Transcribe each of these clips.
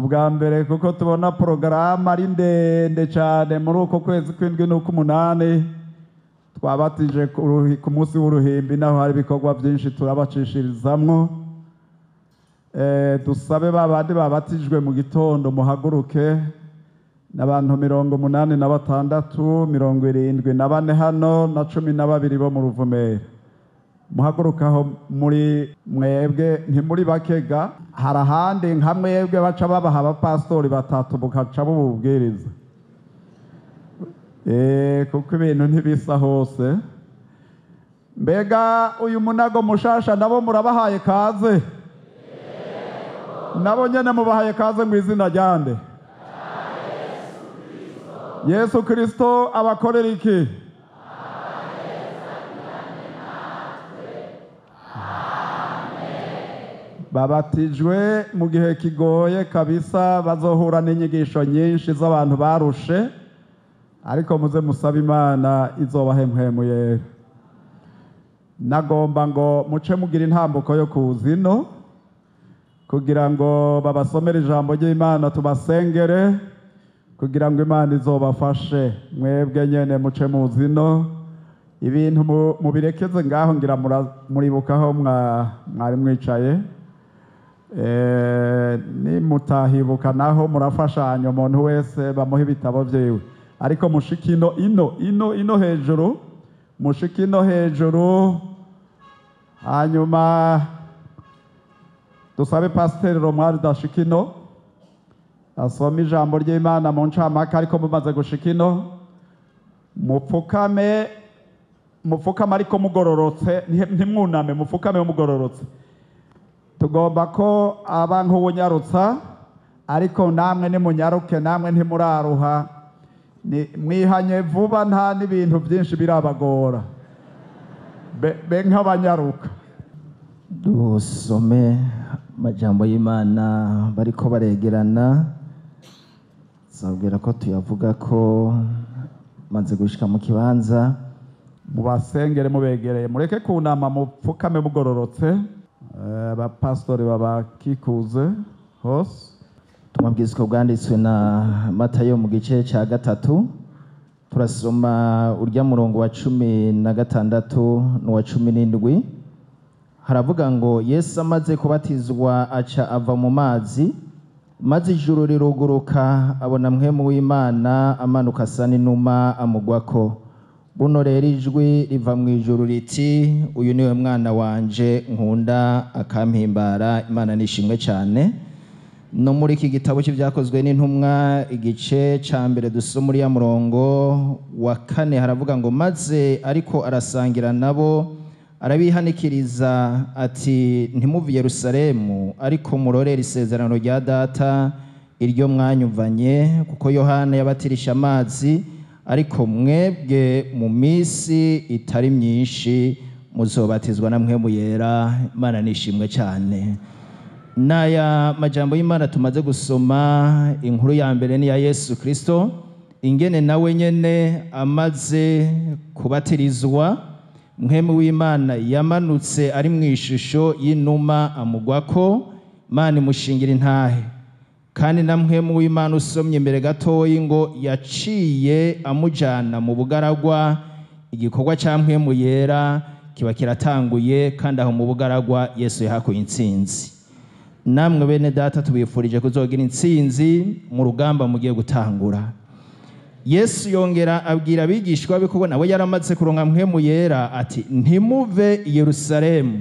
ubwa mbere kuko tubona porogaramu ari ndende cyane muri uko kwezi kw'indwi n'uk'umunani twabatije ku ruhi- ku munsi w'uruhimbi naho hari ibikorwa byinshi turabacishirizamwo Eh, dusabe ba bandi babatijwe mu gitondo muhaguruke n'abantu mirongo umunani na batandatu mirongo irindwi na bane hano na cumi na babiri bo mu ruvumera muhagurukaho muri mwebwe ntimuri bakega hari ahandi nka mwebwe baca babaha abapasitori batatu bukaca bububwiriza Eh, kuko ibintu ntibisa hose mbega uyu munago mushasha nabo murabahaye kaze nabo nyene mubahaye kaze mu izina ryande yesu kirisito abakorera iki babatijwe mu gihe kigoye kabisa bazohura n'inyigisho nyinshi z'abantu barushe ariko muze musabe imana izobahemhemuye nagomba ngo muce mugira intambuko yo kuzino kugira ngo babasomere ijambo ry'imana tubasengere kugira ngo imana izobafashe mwebwe nyene muce muzino ibintu mu- mubirekeze ngaho ngira mura- muribukaho mwa- mwari mwicaye Eh, nimutahibuka naho murafashanya umuntu wese bamuha ibitabo vyiwe ariko mushika ino ino ino ino hejuru mushika ino hejuru hanyuma dusabe pasiteri romwari dashika ino asoma ijambo ry'imana mu ncamake ariko mumaze gushika ino mupfukame mupfukame ariko mugororotse nti- ntimwuname mupfukame mugororotse tugomba ko aba nk'ubunyarutsa ariko namwe nimunyaruke namwe ntimuraruha Ni- mwihanye vuba nta n'ibintu byinshi birabagora be be nk'abanyaruka dusome amajambo y'imana bariko baregerana zabwira ko tuyavuga ko maze gushika mu kibanza mubasengere mubegereye mureke kunama mupfukame mugororotse Eh, abapasitori babakikuze hose tumabwizwa bwanditswe na matayo mu gice cya gatatu turasoma urya murongo wa cumi na gatandatu n'uwa cumi n'indwi haravuga ngo yesu amaze kubatizwa aca ava mu mazi maze ijuru riruguruka abona mwemu w'imana amanuka asa n'inuma amugwako buno rero ijwi riva mu ijuru riti uyu niwe mwana wanje nkunda akampimbara imana nishimwe cyane no muri iki gitabo cy'ibyakozwe n'intumwa igice cya mbere dusoma uriya murongo wa kane haravuga ngo maze ariko arasangira nabo arabihanikiriza ati ntimuve i yerusalemu ariko murorere isezerano rya data iryo mwanyumvanye kuko yohana yabatirisha amazi ariko mwebwe mu minsi itari myinshi muzobatizwa na mwemu yera imana nishimwe cyane n'aya majambo y'imana tumaze gusoma inkuru ya mbere ni iya yesu kirisito ingene nawe nyene amaze kubatirizwa mwemu w'imana yamanutse ari mu ishusho y'inuma amugwako imana imushingira intahe kandi na mwemu w'imana usomye imbere gatoyi ngo yaciye amujana mu bugaragwa igikorwa cya mwemu yera kiba kiratanguye kandi aho mu bugaragwa yesu yahakuye intsinzi namwe bene data tubifurije kuzogira intsinzi mu rugamba mugiye gutangura yesu yongera abwira abigishwa be kuko nawe yaramaze kuronka mpwemu yera ati ntimuve i yerusalemu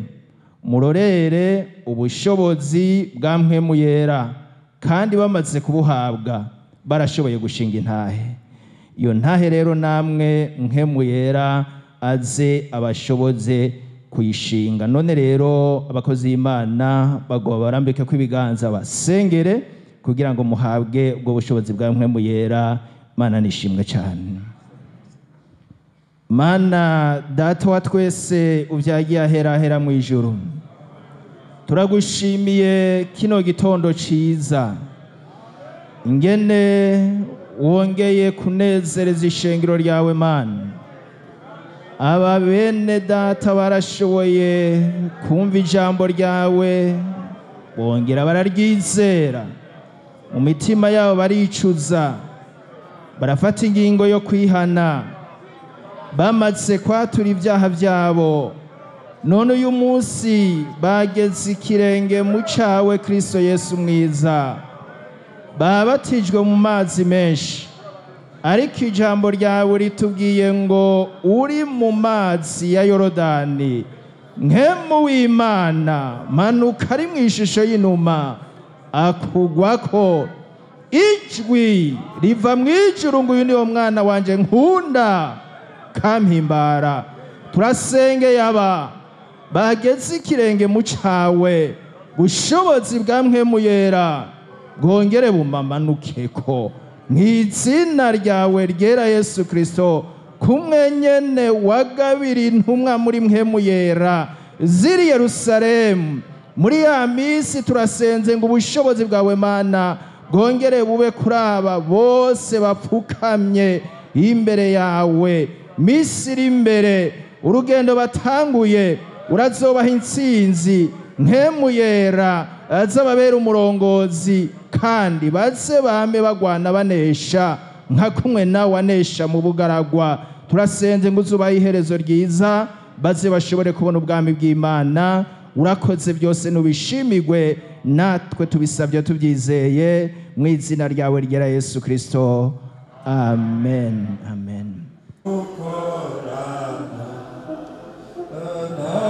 murorere ubushobozi bwa mpwemu yera kandi bamaze kubuhabwa barashoboye gushinga intahe iyo ntahe rero namwe mpwemu yera aze abashoboze kuyishinga none rero abakozi b'imana bagoba barambike ko ibiganza basengere kugira ngo muhabwe ubwo bushobozi bwa mpwemu yera mana nishimwe cyane mana data wa twese ubyagiye aherahera mu ijuru turagushimiye kino gitondo ciza ingene wongeye kunezereza ishengero ryawe mana aba bene data barashoboye kumva ijambo ryawe bongera bararyizera mu mitima yabo baricuza barafata ingingo yo kwihana bamaze kwatura ibyaha byabo none uyu munsi bageze ikirenge mu cyawe kirisito yesu mwiza babatijwe mu mazi menshi ariko ijambo ryawe ritubwiye ngo uri mu mazi ya yorodani nkemu w'imana manuka ari mu ishusho y'inuma akugwako ijwi riva mu ijuru ngo uyu ni wo mwana wanjye nkunda kampimbara turasengeye aba bageze ikirenge mu cyawe bushobozi bwa mwemu yera bwongere bumamanukeko mu izina ryawe ryera yesu kirisito kumwe nyene wagabira intumwa muri mwemu yera ziri yerusalemu muri ya minsi turasenze ngo ubushobozi bwawe mana bwongere bube kuri aba bose bapfukamye imbere yawe minsi iri imbere urugendo batanguye urazobaha intsinzi nkemu yera azababera umurongozi kandi baze bame bagwana banesha nka kumwe nawe anesha mu bugaragwa turasenze ngo uzubahe iherezo ryiza baze bashobore kubona ubwami bw'imana urakoze byose nubishimigwe natwe tubisabye tubyizeye mu izina ryawe ryera yesu kirisito amen amen Amen.